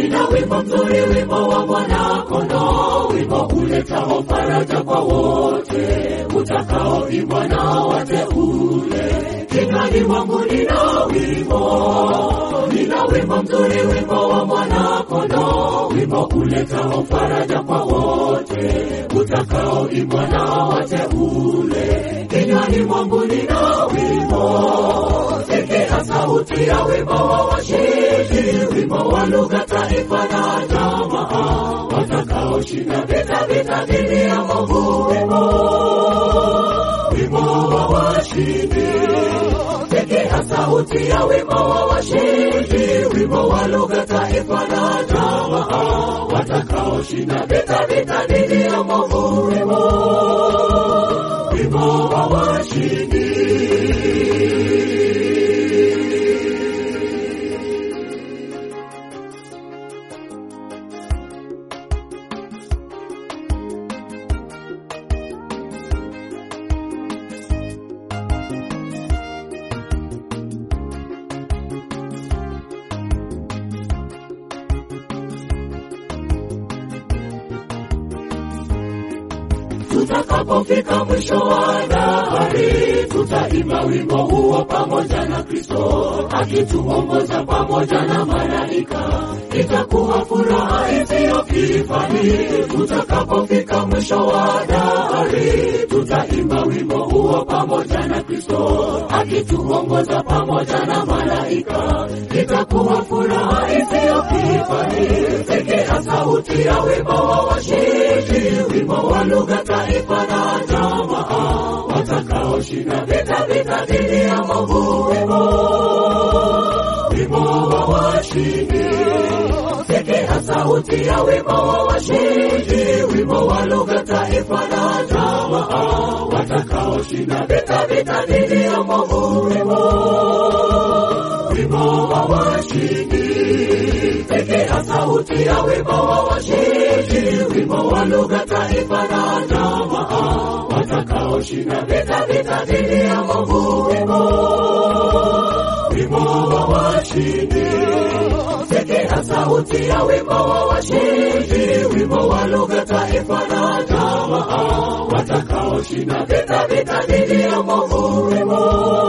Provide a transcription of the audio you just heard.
nina wimbo mzuri, wimbo wa mwanakondoo, wimbo uletao faraja kwa wote utakaoimbwa na wateule. Kinywani mwangu nina wimbo, nina wimbo mzuri, wimbo wa mwanakondoo, wimbo uletao faraja kwa wote utakaoimbwa na wateule. Kinywani mwangu nina wimbo, sikia sauti ya wimbo wa washindi, wimbo wa lugha, taifa na jamaa, watakaoshinda vita, vita dhidi ya maovu, wimbo wimbo wa washindi. Sikia sauti ya wimbo wa washindi, wimbo wa lugha, taifa na jamaa, watakaoshinda vita, vita dhidi ya maovu, wimbo wimbo wa washindi. Tutakapofika mwisho wa dahari, tutaimba wimbo huo pamoja na Kristo akituongoza pamoja na malaika. Itakuwa furaha isiyo kifani. Tutakapofika mwisho wa dahari, tutaimba wimbo huo pamoja na Kristo akituongoza pamoja na malaika. Itakuwa furaha isiyo kifani. Sikia sauti ya wimbo wa washindi, wimbo wa lugha, taifa na jamaa, watakaoshinda vita, vita dhidi ya maovu, wimbo wimbo wa washindi. Sikia sauti ya wimbo wa washindi, wimbo wa lugha, taifa na jamaa, watakaoshinda vita, vita dhidi ya maovu, wimbo wimbo wa washindi. Sikia sauti ya wimbo wa washindi, wimbo wa lugha, taifa na jamaa, watakaoshinda vita, vita dhidi ya maovu, wimbo wimbo wa washindi. Sikia sauti ya wimbo wa washindi, wimbo wa lugha, taifa na jamaa, watakaoshinda vita, vita dhidi ya maovu, wimbo